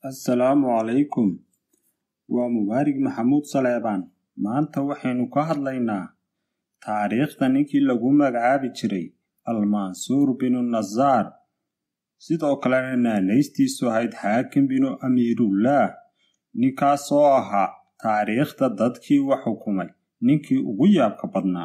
assalaamu calaykum waa mubaarig maxamuud saleebaan maanta waxaynu ka hadlaynaa taariikhda ninkii lagu magacaabi jiray almansuur binu nasaar sidoo kalena naanaystiisu ahayd xaakim binu amiirullaah ninkaasoo ahaa taariikhda dadkii wax xukumay ninkii ugu yaabka badnaa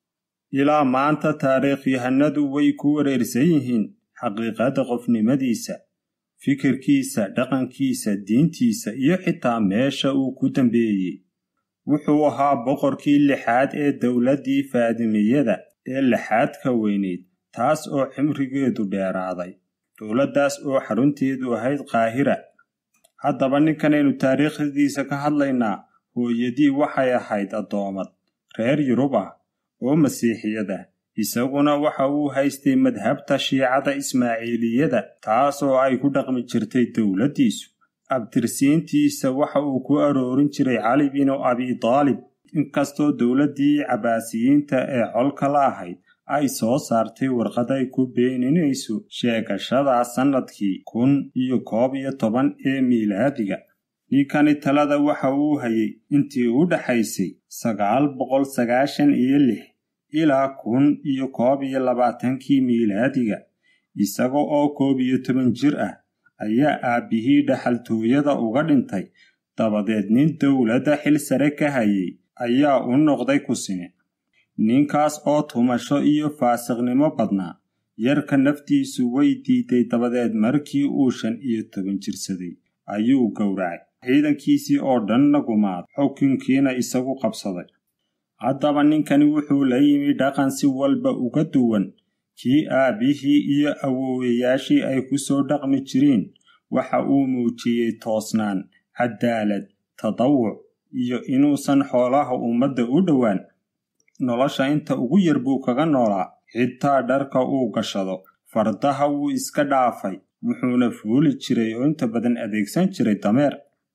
ilaa maanta taariikhyahanadu way ku wareersan yihiin xaqiiqada qofnimadiisa fikirkiisa dhaqankiisa diintiisa iyo xitaa meesha uu ku dambeeyey wuxuu ahaa boqorkii lixaad ee dowladdii faadimiyada ee lixaadka weyneyd taas oo cimrigeedu dheeraaday dowladdaas oo xarunteedu ahayd qaahira haddaba ninkanaynu taariikhdiisa ka hadlaynaa hooyadii waxay ahayd addoomad reer yurub ah oo masiixiyad ah isaguna waxa uu haystay madhabta shiicada ismaaciiliyada taasoo ay ku dhaqmi jirtay dowladdiisu abtirsiintiisa waxa uu ku aroorin jiray cali binu abidaalib inkastoo dowladdii cabaasiyiinta ee colka la ahayd ay soo saartay warqad ay ku beeninayso sheegashada sannadkii kun iyo koob iyo toban ee miilaadiga ninkani talada waxa uu hayay intii u dhaxaysay sagaal boqol sagaashan iyo lix ilaa kun iyo koob iyo labaatankii miilaadiga isaga oo koob iyo toban jir ah ayaa aabbihii dhaxaltooyada uga dhintay dabadeed nin dowladda xil sare ka hayay ayaa u noqday kusine ninkaas oo tumasho iyo faasiqnimo badnaa yarka naftiisu way diiday dabadeed markii uu shan iyo toban jirsaday ayuu gowracay ciidankiisii oo dhanna gumaad xukunkiina isagu qabsaday haddaba ninkani wuxuu la yimi dhaqan si walba uga duwan kii aabbihii iyo awoowayaashii ay ku soo dhaqmi jireen waxa uu muujiyey toosnaan cadaalad tadawuc iyo inuusan xoolaha ummadda u dhowaan nolosha inta ugu yar buu kaga noolaa xitaa dharka uu gashado fardaha wuu iska dhaafay wuxuuna fuuli jiray oo inta badan adeegsan jiray dameer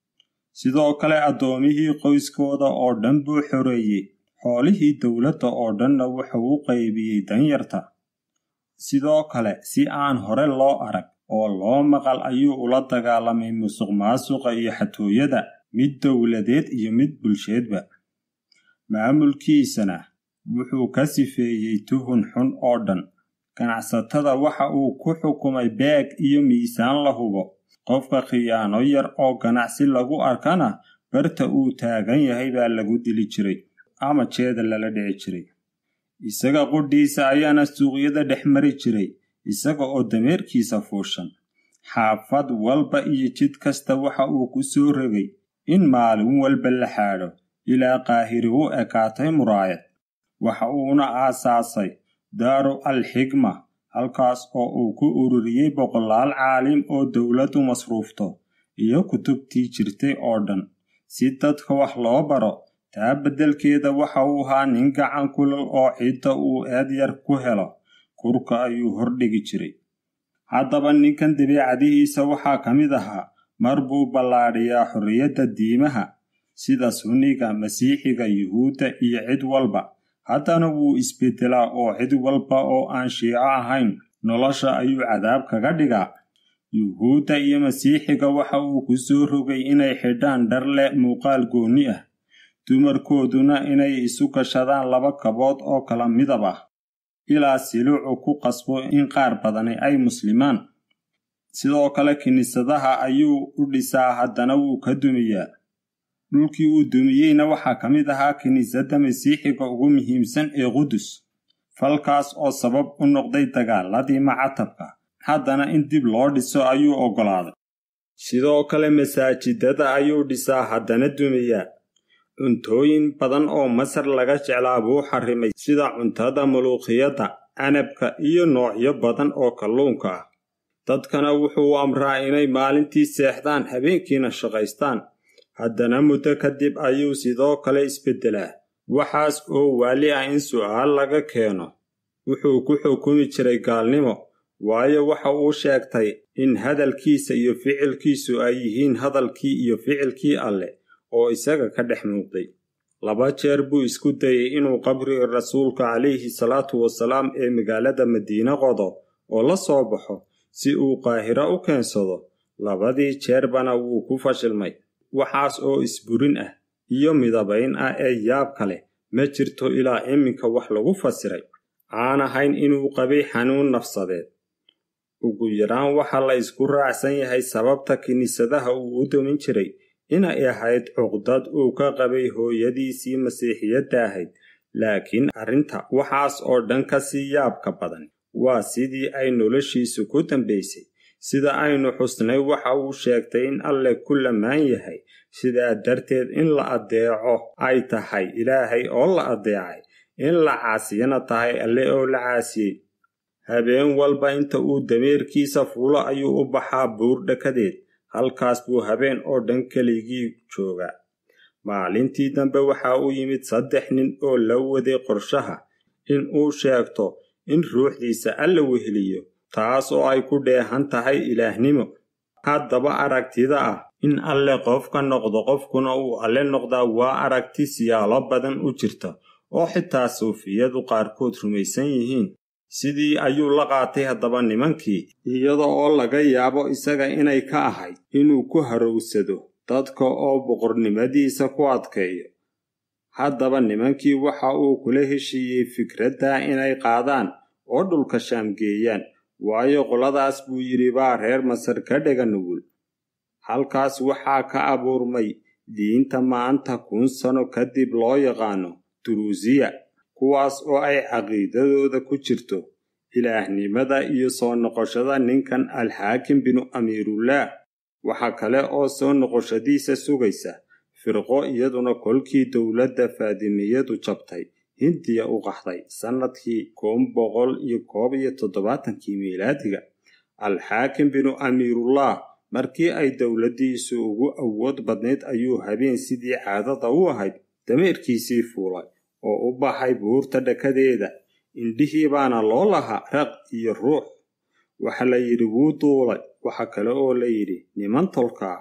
sidoo kale addoomihii qoyskooda oo dhan buu xoreeyey xoolihii dowladda oo dhanna wuxuu u qaybiyey danyarta sidoo kale si aan hore loo arag oo loo maqal ayuu ula dagaalamay musuq maasuqa iyo xatooyada mid dowladeed iyo mid bulsheedba maamulkiisana wuxuu ka sifeeyey tuhun xun oo dhan ganacsatada waxa uu ku xukumay beeg iyo miisaan la hubo qofka khiyaano yar oo ganacsi lagu arkana barta uu taagan yahay baa lagu dili jiray ama jeeda lala dhici jiray isaga qudhiisa ayaana suuqyada dhex mari jiray isaga oo dameerkiisa fuushan xaafad walba iyo jid kasta waxa uu ku soo rogay in maalin walba la xaadho ilaa qaahiri u ekaatay muraayad waxa uuna aasaasay daaru al xigma halkaas oo uu ku ururiyey boqolaal caalim oo dowladdu masruufto iyo kutubtii jirtay oo dhan si dadka wax loo baro taa beddelkeeda waxa uu ahaa nin gacan kulal oo cidda uu eed yar ku helo kurka ayuu hordhigi jiray haddaba ninkan dabeecadihiisa waxaa ka mid ahaa mar buu ballaadhiyaa xorriyadda diimaha sida sunniga masiixiga yuhuudda iyo cid walba haddana wuu isbeddelaa oo cid walba oo aan shiico ahayn nolosha ayuu cadaab kaga dhigaa yuhuudda iyo masiixiga waxa uu ku soo rogay inay xidhaan dhar leh muuqaal goonni ah dumarkooduna inay isu gashadaan laba kabood oo kala midab ah ilaa siluucu ku qasbo in qaar badani ay muslimaan sidoo kale kiniisadaha ayuu u dhisaa haddana wuu ka dumiyaa dhulkii uu dumiyeyna waxaa ka mid ahaa kiniisadda masiixiga ugu muhiimsan ee qudus falkaas oo sabab u noqday dagaaladii macatabka haddana in dib loo dhiso ayuu oggolaaday sidoo kale masaajidada ayuu dhisaa haddana dumiyaa cuntooyin badan oo masar laga jeclaa buu xarrimay sida cuntada muluuqiyadda canabka iyo noocyo badan oo kalluunka ah dadkana wuxuu amraa inay maalintii seexdaan habeenkiina shaqaystaan haddana muddo kadib ayuu sidoo kale isbeddelaa waxaas oo waali ah in su'aal laga keeno wuxuu ku xukumi jiray gaalnimo waayo waxa uu sheegtay in hadalkiisa iyo ficilkiisu ay yihiin hadalkii iyo ficilkii alleh oo isaga ka dhex muuqday laba jeer buu isku dayey inuu qabriga rasuulka calayhi salaatu wasalaam ee magaalada madiine qodo oo la soo baxo si uu qaahiro u keensado labadii jeerbana wuu ku fashilmay waxaas oo isburin ah iyo midabayn ah ee yaabka leh ma jirto ilaa iminka wax lagu fasiray aan ahayn inuu qabay xanuun nafsadeed ugu yaraan waxaa la isku raacsan yahay sababta kiniisadaha uu u dumin jiray inay ahayd cuqdad uu ka qabay hooyadiisii masiixiyadda ahayd laakiin arrinta waxaas oo dhan ka sii yaabka badan waa sidii ay noloshiisu ku dambaysay sida aynu xusnay waxa uu sheegtay in alle ku lamaan yahay sidaa darteed in la addeeco ay tahay ilaahay oo la addeecay in la caasiyana tahay alle oo la caasiyey habeen walba inta uu dameerkiisa fuulo ayuu u baxaa buur dhakadeed halkaas buu habeen oo dhan keligii joogaa maalintii dambe waxa uu yimid saddex nin oo la waday qorshaha in uu sheegto in ruuxdiisa alla weheliyo taas oo ay ku dheehan tahay ilaahnimo haddaba aragtida ah in alle qofka noqdo qofkuna uu alle noqdaa waa aragti siyaalo badan u jirta oo xitaa suufiyadu qaarkood rumaysan yihiin sidii ayuu la qaatay haddaba nimankii iyada oo laga yaabo isaga inay ka ahayd inuu ku harowsado dadka oo boqornimadiisa ku adkeeyo haddaba nimankii waxa uu kula heshiiyey fikradda inay qaadaan oo dhulka shaamgeeyaan waayo qoladaas buu yidhi baa reer masar ka dhega nugul halkaas waxaa ka abuurmay diinta maanta kun sano kadib loo yaqaano duruusiya kuwaas oo ay caqiidadooda ku jirto ilaahnimada iyo soo noqoshada ninkan alxaakim binu amiirullaah waxa kale oo soo noqoshadiisa sugaysa firqo iyaduna kolkii dowladda faadimiyadu jabtay hindiya u qaxday sannadkii kun boqol iyo koob iyo toddobaatankii miilaadiga alxaakim binu amiirullah markii ay dowladdiisu ugu awood badnayd ayuu habeen sidii caadada u ahayd dameerkiisii fuulay oo u baxay buurta dhakadeeda indhihii baana loo lahaa raq iyo ruux waxa la yidhi wuu duulay waxa kale oo la yidhi niman tolkaa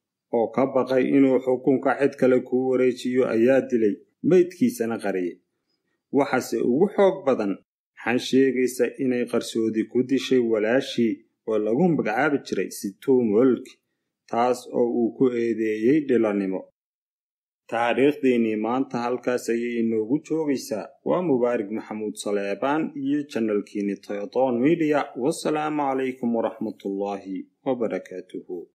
oo ka baqay inuu xukunka cid kale kuu wareejiyo ayaa dilay meydkiisana qariyay waxaase ugu xoog badan xan sheegaysa inay qarsoodi ku dishay walaashii oo lagu magacaabi jiray situumolki taas oo uu ku eedeeyey dhilannimo taariikhdeennii maanta halkaas ayay inoogu joogaysaa waa mubaarig maxamuud saleebaan iyo janalkiini toyodoon midiya wasalaamu calaykum waraxmatullaahi wabarakaatuhu